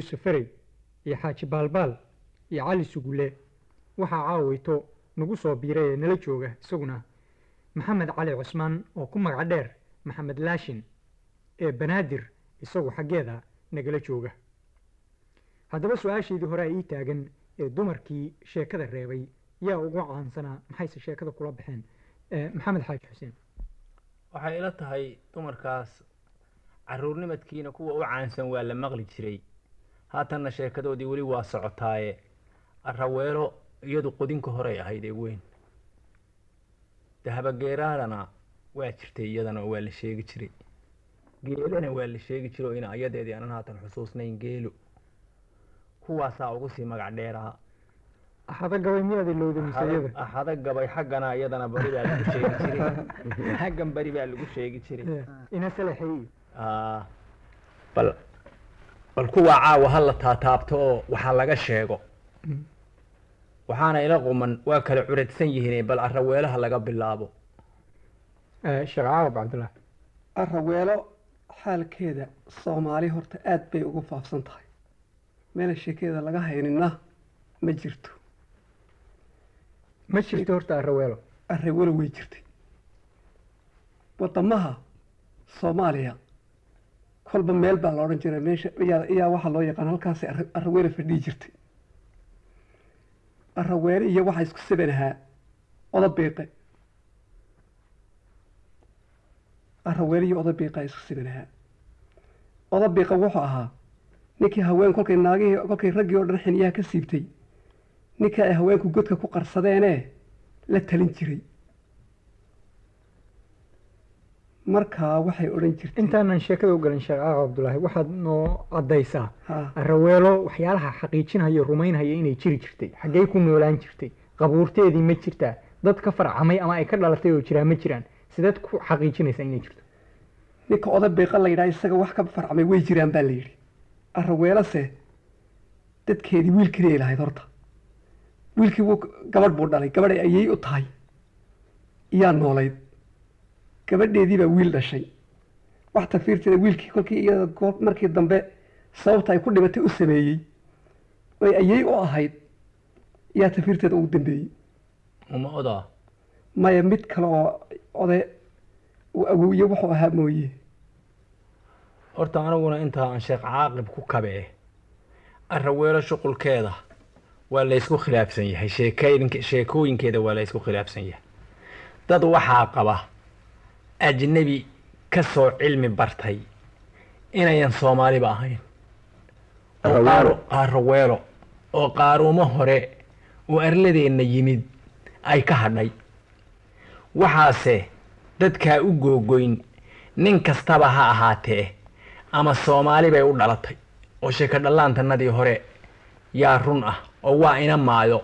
yuusuf ferey iyo xaaji baalbaal iyo cali sugule waxaa caawayto nagu soo biiray ee nala jooga isaguna maxamed cali cusmaan oo ku magac dheer maxamed laashin ee banaadir isagu xaggeeda nagala jooga haddaba su-aashaydii hore ii taagan ee dumarkii sheekada reebay yaa ugu caansanaa maxayse sheekada kula baxeen maxamed xaaji xuseen waxay ila tahay dumarkaas caruurnimadkiina kuwa u caansan waa la maqli jiray haatanna sheekadoodii weli waa socotaaye araweelo iyadu qodinka horey ahayd ee weyn dahabageeraadana waa jirtay iyadana oo waa la sheegi jiray geelana waa la sheegi jiro ina ayadeedii aanan haatan xusuusnayn geelo kuwaasaa ugu sii magac dheeraa axada gabay miyaad ilowda misayada axada gabay xaggana iyadana bari baa lagu sheegi jiray xaggan bari baa lagu sheegi jiray ina salaxeey Aa, bal bal kuwaa caawa ha la taataabto oo waxaa laga sheego waxaana ila quman waa kala curadsan yihiin bal araweelaha laga bilaabo sheekh caawab cabdullah araweelo xaalkeeda soomaali horta aada bay ugu faafsan tahay meela sheekeeda laga haynina ma jirto ma jirto horta araweelo araweelo way jirtay wadamaha soomaaliya kolba meel baa la odhan jiray meesha iyaa iyaa waxaa loo yaqaan halkaasi ara- araweelo fadhiyi jirtay araweelo iyo waxaa isku saban ahaa odabiiqe araweelo iyo odabiiqa isku saban ahaa odabiiqa wuxuu ahaa ninkii haween kolkay naagihii kolkay raggii oo dhan xiniyaha ka siibtay ninkii ay haweenku godka ku qarsadeenee la talin jiray markaa waxay odhan jirtay intaanan sheekada u galin sheekh caawab cabdulaahi waxaad noo caddaysaa ha araweelo waxyaalaha xaqiijinaya rumaynhaya inay jiri jirtay xaggey ku noolaan jirtay qabuurteedii ma jirtaa dad ka farcamay ama ay ka dhalatay oo jiraa ma jiraan sideed ku xaqiijinaysaa inay jirto ninka odabiiqa la yidhaha isaga wax ka farcamay way jiraan baa la yidhi araweelase dadkeedii wiilkii ay lahayd horta wiilkii wuu gabadh buu dhalay gabadh ay ayey u tahay iyaa noolayd gabadheedii baa wiil dhashay wax tafiirteeda wiilkii kolkii iyada goob markii dambe sababta ay ku dhimatay u sameeyey oy ayey u ahayd iyaa tafiirteeda ugu dambeeyey uma odaa maya mid kale oo ode uu awowye wuxuu ahaa mooye horta aniguna intaa aan sheekh caaqib ku kabee araweelo shuqulkeeda waa la ysku khilaafsan yahay sheekooyink sheekooyinkeeda waa la ysku khilaafsan yahay dad waxaa qaba ajnebi ka soo cilmi bartay inayan soomaaliba ahayn oo qaaro- araweelo oo qaaruumo hore oo arladeenna yimid ay ka hadhay waxaase dadkaa u googoyn nin kastaba ha ahaatee ama soomaali bay u dhalatay oo sheeko dhallaantanadii hore yaa run ah oo waa ina maayo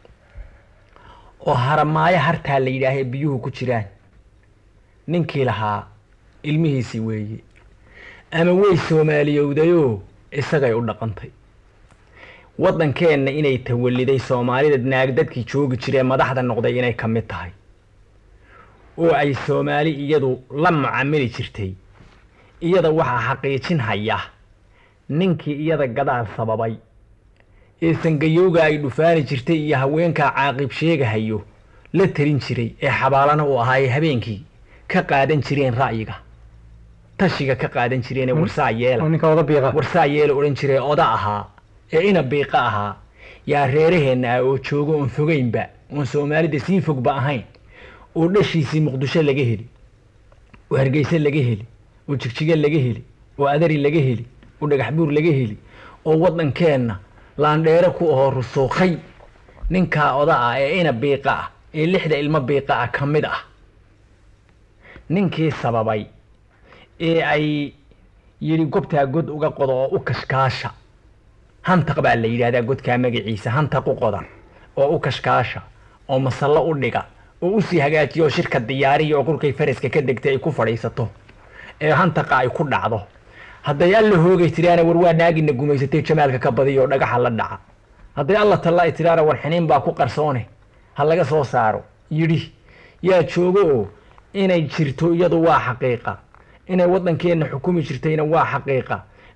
oo haramaayo hartaa la yidhaahee biyuhu ku jiraan ninkii lahaa ilmihiisii weeye ama way soomaaliyowdayoo isagay u dhaqantay waddankeenna inay tawalliday soomaalida naag dadkii joogi jiree madaxda noqday inay ka mid tahay oo ay soomaali iyadu la mucamili jirtay iyada waxaa xaqiijin haya ninkii iyada gadaal sababay ee sangayowga ay dhufaani jirtay iyo haweenkaa caaqib sheegahayo la talin jiray ee xabaalana uu ahaa ee habeenkii ka qaadan jireen ra'yiga tashiga ka qaadan jireen ee warsaa oo yeela ninka oda biiqa warsaa yeela odhan jiray oda ahaa ee ina biiqa ahaa yaa reeraheenna ah oo joogo oon fogeynba oon soomaalida sii fogba ahayn oo dhashiisii muqdisho laga heli oo hargeysa laga heli oo jigjiga laga heli oo adari laga heli oo dhagax buur laga heli oo waddankeenna laandheero ku ahoo rusuuqay ninkaa oda ah ee ina biiqa ah ee lixda ilmo biiqa ah ka mid ah ninkii sababay ee ay yidhi gobtaa god uga qodo oo u kashkaasha hantaq baa la yidhahdaa godkaa magaciisa hantaq u qoda oo u kashkaasha oo masallo u dhiga oo usii hagaajiya oo shirka diyaariya oo kolkay faraska ka degtay ay ku fadhiisato ee hantaqa ay ku dhacdo hadday alla hoogay tiraana war waa naagina gumaysatay jamaalka ka badiya oo dhagaxa la dhaca hadday alla talla ay tiraana war xiniin baa ku qarsoone ha laga soo saaro yidhi yaa joogo oo inay jirto iyadu waa xaqiiqa inay waddankeenna xukumi jirtayna waa xaqiiqa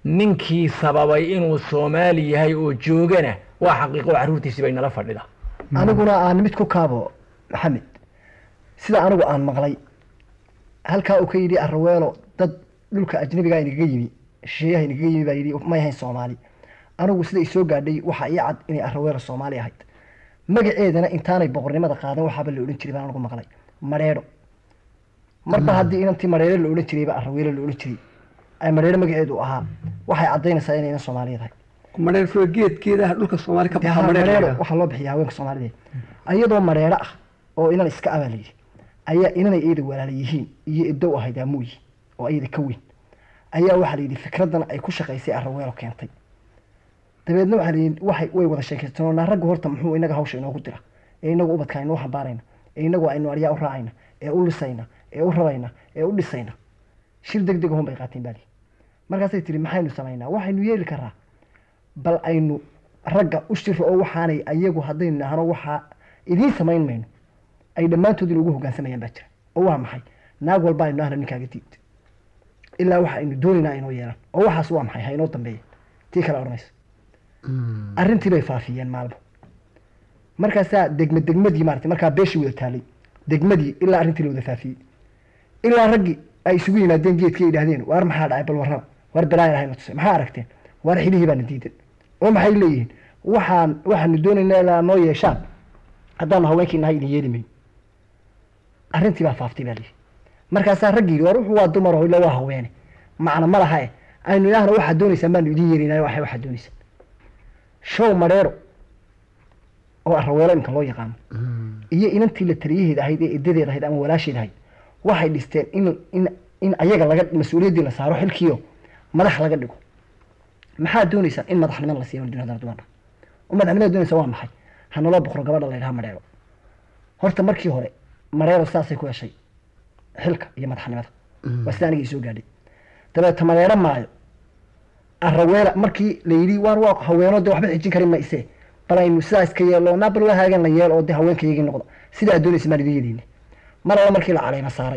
ninkii sababay inuu soomaali yahay oo joogana waa xaqiiqo carruurtiisi bay nala fadhida aniguna aan mid ku kaabo maxamed sida anigu aan maqlay halkaa uu ka yidhi araweelo dad dhulka ajnabiga inagaga yimi shisheeyaha inagaga yimi baa yidhi may ahayn soomaali anigu sida isoo gaadhay waxaa ii cad inay araweelo soomaali ahayd magaceedana intaanay boqornimada qaadan waxaaba la odhan jiray baan anigu maqlay mareedho marba haddii inantii mareedho la odhan jirayba araweelo la odhan jiray ay mareedho magaceedu ahaa waxay caddaynaysaa inaynan soomaaliyeed ahay madheer furo geedkeedaha dhulka soomaali ka dee baxa haa, madheer mareero la waxaa loo bixiya haweenka soomaaliyeed ayadoo mareero ah oo inan iska abaa layidhi ayaa inanay iyada walaala yihiin iyo idow ahayd aamuyi oo iyada ka weyn ayaa waxaa layidhi fikradan ay ku shaqaysay araweelo keentay dabeedna waxaa layidhi waxay way wada sheekaysteen oo naa raggu horta muxuu inaga hawsha inoogu dira ee inagu ubadka inoo xambaarayna ee inagu aynu aryaa u raacayna ee u lisayna ee u rabayna ee u dhisayna shir deg deg ahun bay qaateen baali markaasay tihi maxaynu samaynaa waxaynu yeeli karaa bal aynu ragga u shiro oo waxaanay ayagu haddaynu nahno waxaa idiin samayn mayno ay dhammaantood in ugu hoggaansamayaan baa jira oo waa maxay naag walba aynu nahno ninkaaga diid ilaa waxa aynu doonaynaa inoo yeelan oo waxaas waa maxay ha inoo dambeeya tii kale odhanaysa arrintii bay faafiyeen maalmo markaasaa degme degmadii maarata markaa beeshii wada taalay degmadii ilaa arrintii la wada faafiyey ilaa raggii ay isugu yimaadeen geedkii ay yidhahdeen waar maxaa dhacay bal warraba waar balaayan ahayna tusay maxaa aragteen waar xilihii baana diidan oo maxay leeyihiin waxaan waxaanu doonaynaa ilaa noo yeeshaan haddaanu haweenkii nahay idin yeeli mayn arrintii baa faaftay baa lihi markaasaa raggi yidhi war wuxuu waa dumar oo ila waa haweene macna ma laha e aynu idhaahna waxaad doonaysaan baanu idin yeelinaayo waxay waxaad doonaysaan show madheero oo araweelo imka loo yaqaano iyo inantii la taliyaheeda ahayd ee edadeed ahayd ama walaasheed ahayd waxay dhisteen in in in ayaga laga mas-uuliyaddii la saaro xilkiio madax laga dhigo maxaad doonaysaan in madaxnimada la siiyo duniyada dumarka oo madaxnimada doonaysa waa maxay hanaloo boqro gabadha la yidhaha madheero horta markii hore mareero saasay ku heshay xilka iyo madaxnimada waa sida aniga isoo gaadhay dabeeta mareero maayo araweela markii la yidhi waan waa haweeno dee waxba xijin karin mayse bal aynu sidaa iska yeelo naa bal waa haagan la yeel oo dee haweenkayagii noqda sidaa doonaysa maan idin yediine mar alla markii la caleyma saaray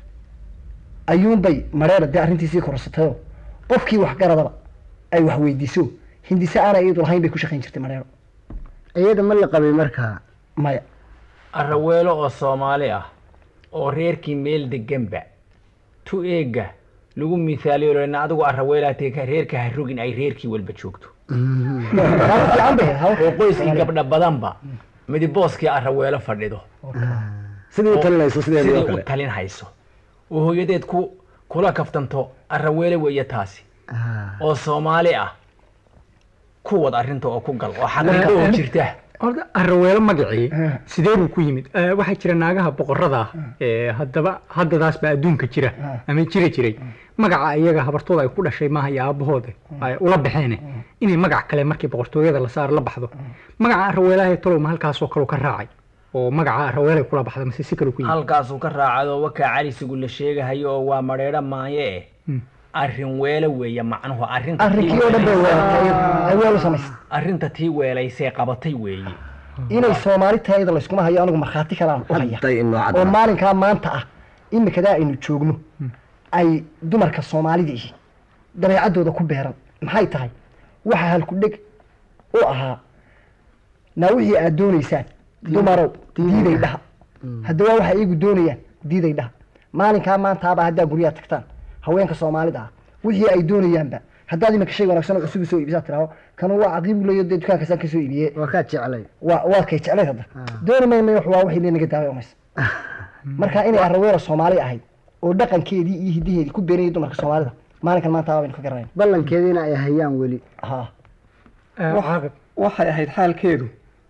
ayuunbay mareera dee arrintiisii korsatayoo qofkii waxgaradaba ay wax weydiiso hindise aanay iyadu lahayn bay ku shaqayn jirtay mareero iyada ma la qabay markaa maya araweelo oo soomaali ah oo reerkii meel deganba tu eega lagu misaaliyo lena adigu araweelaatee ka reerka ha rogin ay reerkii walba joogto Taas fiican bay ahayd. oo qoyskii gabdha badanba midibooskii araweelo fadhido sidii u talinayso sideedii sidii oo u kale talin hayso oo hooyadeed ku kula kaftanto araweele weeye taasi Ah. oo soomaali ah ku wad arrinta oo ku gal oo xaqiiqo oo jirta horta araweelo magacii sidee buu ku yimid Eh, waxaa jira naagaha boqorada ah ee haddaba haddadaas baa adduunka jira ama jira jiray magaca iyaga habartooda ay ku dhashay maaha iyo aabahooda ay ula baxeen inay magac kale markii boqortooyada la saar la baxdo magaca araweelaha ee tolowma halkaasoo kale ka raacay oo magaca araweelay kula baxda mase si kale ku yimid halkaasuu ka raacado wakaa calisigu la sheegahayo oo waa madheedho maaye eh Hmm. arrin weelo weeye macnuhu arrinta tii arrinkii oo dhan bay weelaysay- weeratay ay weel u samaysay arrinta tii weelaysee qabatay weeye inay soomaali tahay iyada layskuma hayo anigu markhaati kalaan u haya hadday inoo oo cadda maalinkaa maanta ah imikadaa aynu joogno ay dumarka soomaalida ihi dabeecaddooda ku beeran maxay tahay waxa halku dheg u ahaa naa wixii aad doonaysaan dumarow diiday dhaha haddaba waxa iyagu doonayaan diiday dhaha maalinkaa maantaaba haddaa guryaha tagtaan haweenka soomaalida ah wixii ay doonayaanba haddaad imika shay wanaagsan oo cusub soo iibisaa tiraho kanu waa caqiibu leeyo dee dukaankaasaan ka soo iibiyee waa kaa jeclay waa waa kay jeclayd hadda dooni mayno wax waa wixii naga daaway umaysa marka inay araweera soomaali ahayd oo dhaqankeedii iyo hidaheedii ku beerayay dumarka soomaalida maalinkan maanta baynu ka garanayna ballankeediina ay hayaan weli ha Eh, Wax- caaqib waxay ahayd xaalkeedu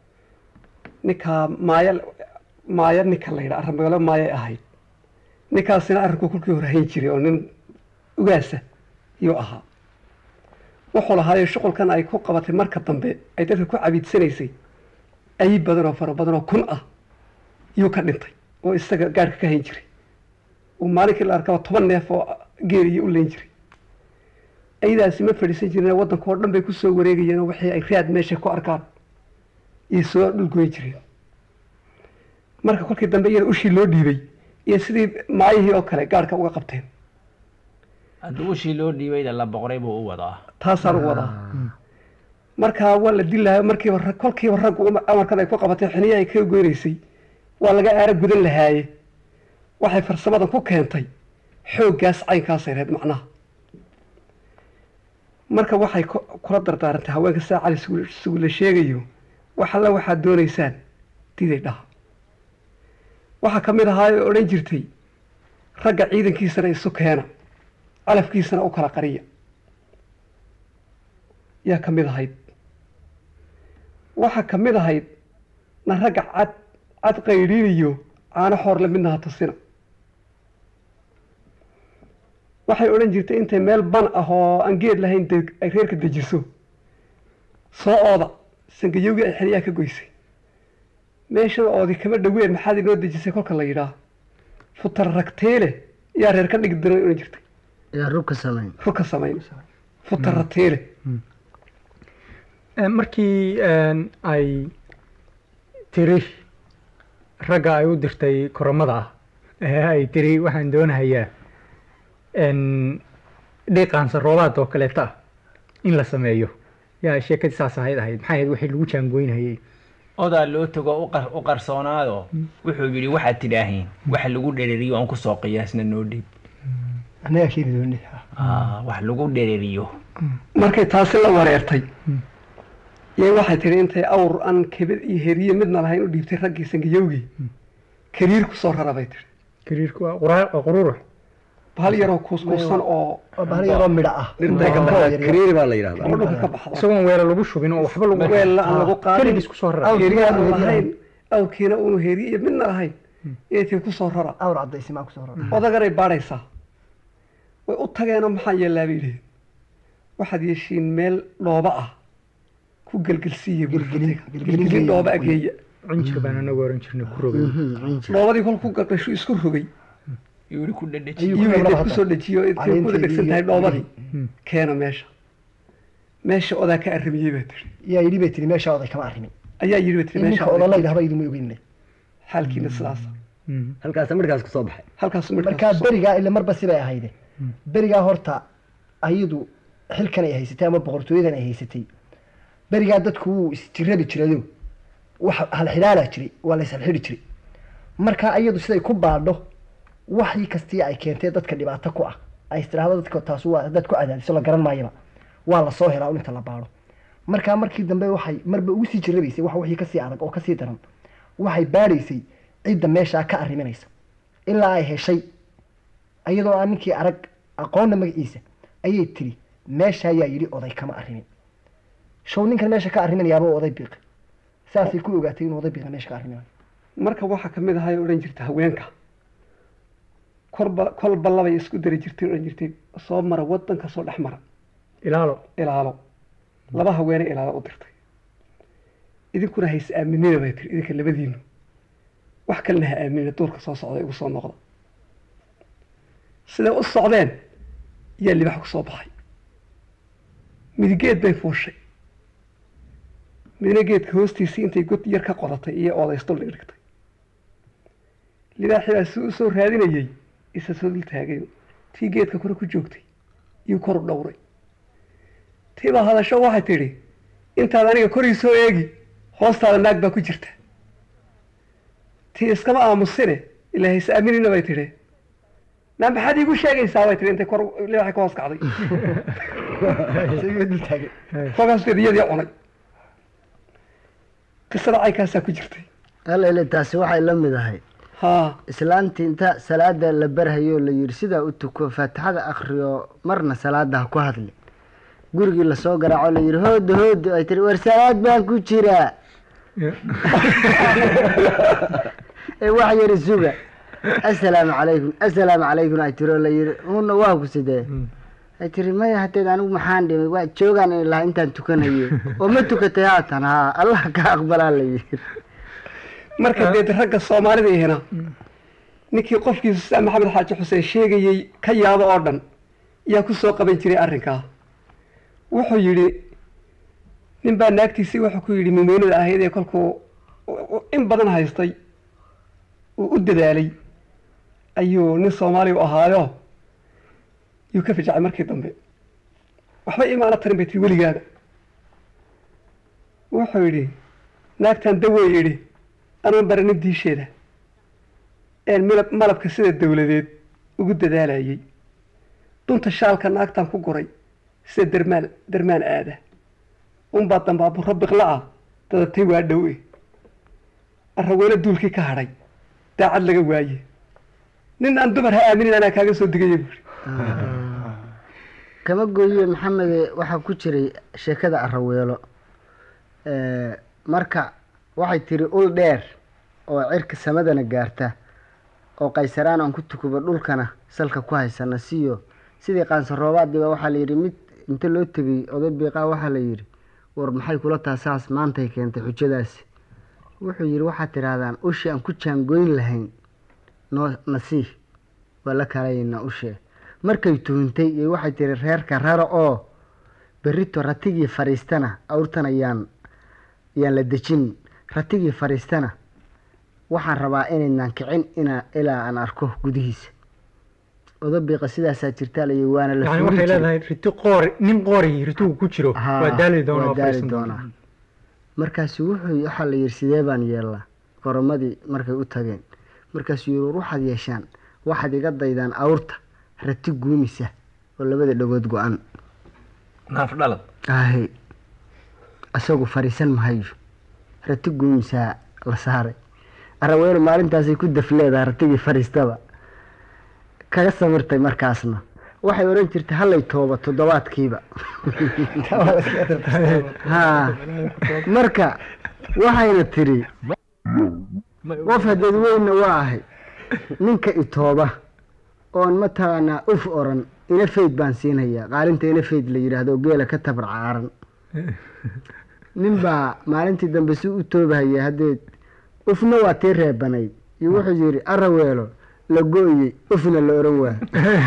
ninkaa maaya maaya ninka la yidhaa arramagalo maayay ahayd ninkaasina arrinku kolkii hore hayn jiray oo nin ugaasa yuu ahaa wuxuu lahaayo shuqulkan ay ku qabatay marka dambe ay dadka ku cabiidsanaysay ayi badan oo fara badan oo kun ah yuu ka dhintay oo isaga gaadhka ka hayn jiray uu maalinkii la arkaba toban neef oo geeliyo u leyn jiray ayadaasi ma fadhiisan jireen waddanka oo dhan bay ku soo wareegayeen oo wixii ay raad meesha ku arkaan iyo soo dhulgoyn jireen marka kolkii dambe iyada ushii loo dhiibay iyo sidii maayihii oo kale gaadhka uga qabteen haddii ushii loo dhiibayda la boqray buu u wadaa taasaan u wadaa markaa waa la dilaayo markiiba rag- kolkiiba raggu uma- amarkan ay ku qabatay xiniya ay ka goynaysay waa laga aaro gudan lahaaye waxay farsamadan ku keentay xooggaas caynkaasay reed macnaha marka waxay ku- kula dardaarantay haweenka saa cali sugu- sugula sheegayo wax alla waxaad doonaysaan diday dhaha waxaa ka mid ahaa oo odhan jirtay ragga ciidankiisana isu keena calafkiisana u kala qariya yaa ka mid ahayd waxaa ka mid ahayd na ragga cad cad qaydhiinayo caano xoorle midna ha tusina waxay odhan jirtay intay meel ban ah oo aan geed lahayn de- ay reerka dejiso soo ooda sangayowgii ay xiliyaa ka goysay meeshan oodi kama dhoween maxaad inoo dejisay kolka la yidhaah futar ragteele yaa reer ka dhigi diray odhan jirtay yaa rugka samayn rugka samayn futar ragteele Eh, markii een, ay tiri ragga ay u dirtay koromada ah ee ay tiri waxaan doonahayaa een, dhiiqaansa roobaad oo kaleeta ah in la sameeyo yaa sheekadii saas ahayd ahayd maxay ahayd wixii lagu jaangoynayay odaa loo tago u qar- u qarsoonaado wuxuu yidhi waxaad tidhaahiin waxa lagu dhereriyo aan kusoo qiyaasna noo dhiib annagaa keeni dooni Ah, wax lagu dhereriyo markay taasi la wareertay yay waxay tihi intay awr aan kebid iyo heriye midna lahayn u dhiibtay raggii sangayowgii kariir ku soo rara bay tihi kariirku waa qura- waa qururux bahal yaroo kuuskuusan oo waa bahal yaroo midho ah dhirtay ka Oo baxaa yaryar. kariiri baa la yidhahdaa oo dhulka ka baxda isagoon weela lagu shubin oo waxba lagu weella aan lagu qaadin keligiis kusoo rara heriye aan lahayn awrkiina uunu heriye iyo midna lahayn yay tihi ku soo rara awr caddaysi maa kusoo rara odagaray baadhaysaa way u tageenoo maxaa yeellaa bay yidhaheen waxaad yeeshiin meel dhooba ah ku gelgelsiiya Gelgelin- gurfatiga gelgelin gelgelin geeya. dhooba ageeya cinjir baan anagu oran jirnay ku rogay dhoobadii kol ku galdhashu isku rogay yuu yidhi ku dhedheji Ayuu- iyuu ku dad laba kusoo dejiyo intay ku Caleenteedii dhegsan tahay iyo- dhoobadii Hmm. keena meesha meesha odaa ka arrimiyey baa tiri yaa yidhi bay tiri meesha oday kama arrimin ayaa yidhi ba tiri in meesha ninka odan la oday yidhahba idinma ogeynle xaalkiina sidaasa Mhm. halkaas markaas kusoo baxay halkaasu markaa midhkaas berigaa ile marba sibay ahayde berigaa horta ayadu xilkan ay haysatay ama boqortooyadan ay haysatay berigaa dadku wuu isjirabi jirado wax halxidhaalaa jiray waa la ishalxidhi jiray markaa ayadu siday ku baadho waxii kastii ay keentee dadka dhibaato ku ah ay istiraahdo dadka taas waa dad ku cadaadiso la garan maayaba waa la soo helaa un inta la baadho markaa markii dambe waxay marba ugu sii jirabaysay wax wixii kasii adag oo kasii daran waxay baadhaysay cidda meeshaa ka arriminaysa ilaa ay heshay iyadoo aan ninkii arag aqoonna magaciisa ayay tiri meesha ayaa yidhi oday kama arrimin show ninkan meesha ka arriminayaaba oo oday biiqi saasay ku ogaatay inuu oday biiqa meesha ka arriminayo marka waxaa kamid ahay odhan jirta haweenka korba kolba labay isku dari jirtay odhan jirtay soo mara wadanka soo dhex mara ilaalo ilaalo laba haweene ilaalo u dirtay idinkuna hays aaminina bay tiri idinka labadiinu wax kalena ha aaminina duurka soo socda igu soo noqda siday u socdeen yaa libax ku soo baxay midigeed bay fuushay midna geedka hoostiisii intay god yar ka qodatay iyo oodaysdul dhigtay libaaxii baa si u soo raadinayey isa soo dul taagay tii geedka kore ku joogtay iyuu kor u dhowray tii baa hadasho waxay tidhi intaad aniga korii soo eegi hoostaada naag baa ku jirta tii iskama aamusine ilaa hays aaminina bay tidhi naa maxaad iigu sheegaysaa bay tihi intay kor libaaxii ka hoos kacday isagoo dul taagay kolkaas iyadii cunay qisada caykaasaa ku jirtay alele taasi waxay la mid ahay haa islaantii inta salaada la barhayo la yidhi sidaa u tuko faatixada akhriyo marna salaada ha ku hadli gurigii lasoo garaaco la yidhi hoodo hoodo ay tiri war salaad baan ku jiraa ee wax yari suga assalaamu calaykum assalaamu calaykum ay tiri oo la yidhi una waa ku sidee ay tiri maya hadeed anigu maxaan dhimay waa joogaan in lahaa intaan tukanayo oo ma tukatay haatan haa allah ka aqbalaa la yidhi marka dee ragga soomaalida ihina ninkii qofkiisa sida maxamed xaaji xuseen sheegayey ka yaabo oo dhan yaa ku soo qaban jiray arrinkaa wuxuu yidhi nin baa naagtiisii wuxuu ku yidhi mumeynada ahayd ee kolkuu in badan haystay uu u dadaalay ayuu nin soomaali u ahaayo yuu ka fijacay markii dambe waxba imaana tarin bay tiri weligaada wuxuu yidhi naagtan dawey idhi anuun baranin diisheeda een milab malabka sida dawladeed ugu dadaalayay dunta shaalka naagtan ku guray sida dermaan dermaan aada unbaa dambaaburo biqla ah dadatay waa dhow e arraweelo duulkii ka hadhay daacad laga waaye nin aan dumar ha aaminin anaa kaaga soo digaya buuri kama gooye maxamede waxaa ku jiray sheekada araweelo Eh, marka waxay tiri ul dheer oo cirka samadana gaarta oo qaysaraan aan ku tukubo dhulkana salka ku haysana siyo sidii qaansaroobaadiba waxaa la yidhi mid inta loo tegay oday biiqaa waxaa la yidhi war maxay kula taha saas maantay keentay xujadaasi wuxuu yidhi waxaad tidhaahdaan ushi aan ku jaangoyn lahayn noo nasii waa la kalayaynaa ushee markay tuhintay iyo waxay tiri reerka raro oo berrito ratigii fadhiistana awrtan ayaan ayaan la dejin ratigii fadhiistana waxaan rabaa inaynaan kicin ina ilaa aan arko gudihiisa odabiiqa sidaasaa jirtaa layi waana la yani fuuli waxay jiray. leedahay riti qoori nin qoori ritugu ku jiro Haa, waa daali doona waa oo daali fadhiisan doona doonaa. markaasu wuxuu waxaa la yidhi sidee baan yeelnaa koromadii markay u tageen markaasuu yidhi war waxaad yeeshaan waxaad iga daydaan awrta rati guumisa oo labada dhagood go-an naaf dhalad ahe isagu fadhiisan mahayo rati guumisaa la saaray araweelo maalintaasay ku daf leedahay ratigii fadhiistaba kaga samirtay markaasna waxay odhan jirtay hallay tooba toddobaadkiiba haa marka waxayna tiri qof hadeed weynna waa ahay ninka itooba oon mataqaanaa uf oran ina fayd baan siinhayaa qaalinta ina fayd la yidhaahdo oo geela ka tabar caaran nin baa maalintii dambe si u toobahaya haddeed ufna waa tii reebanayd iyo wuxuu yidhi araweelo la go-yey ufna la oran waa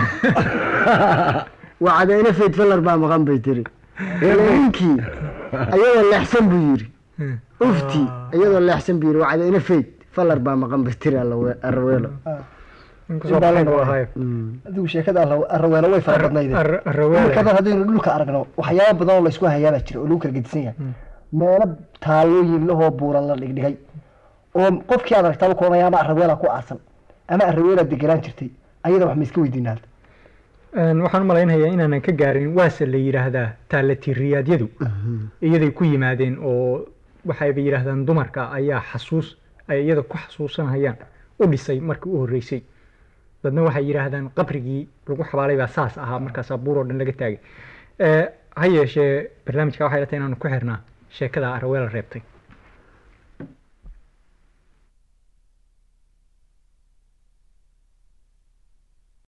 waa cadayna fayd falar baa maqan bay tiri ile ninkii ayadoo leexsan buu yidhi ufti iyadoo leexsan buu yidhi waa cadayna fayd falar baa maqan bay tiri Allawe- araweelo inkastoo baxayn uu ahaayo adigu sheekada arra- arraweelo way fara badnayde Ar- arraweele. dhulkadan haddaynu dhulka aragno waxyaaba badan oo laysku hayaabaa jira oo lagu kala gedisan yahay meelo taalooyin lahoo buuran la dhigdhigay oo qofkii aad aragtaba koonaya ama arraweela ku aasan ama arraweela degenaan jirtay ayada wax ma iska weydiinaa Een, waxaan u malaynayaa inaanan ka gaarin waase la yidhaahdaa taalatiriyadyadu iyaday ku yimaadeen oo waxayba yidhaahdaan dumarka ayaa xasuus ay iyada ku xasuusanayaan u dhisay markii u horreysay dadna waxay yidhaahdaan qabrigii lagu xabaalay baa saas ahaa markaasaa buur oo dhan laga taagay Eh, ha yeeshee barnaamijka waxay la tahay inaanu ku xirnaa sheekada araweela reebtay